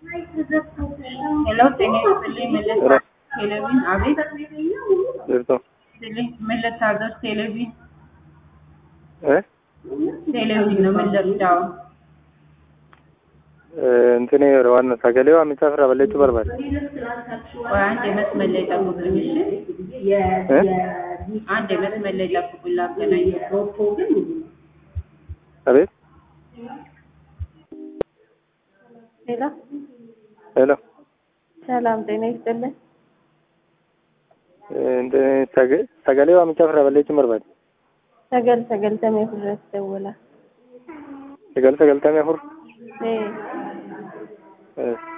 ሄሎ ጤና ይስጥልኝ መለስ ቴሌቪዥን አቤት jirtu ይስጥልኝ መለስ ሀገር ቴሌቪዥን eh ቴሌቪዥን ነው መለስዳው እንትኔ ዋና sagalee waamichaa irraa balleessuu barbaade ቆይ አንድ የመስመር ላይ ጠብቁኝ እሺ eh አንድ የመስመር ላይ ጠብቁኝ ላገናኝ abeet ሄሎ ሄሎ ሰላም ጤና ይስጥልን። Sag- sagalee waamichaa irraa balleessuu barbaade ሰገል ሰገልተሜ ፍረት ደውላ sagal sagaltamii afur ee eh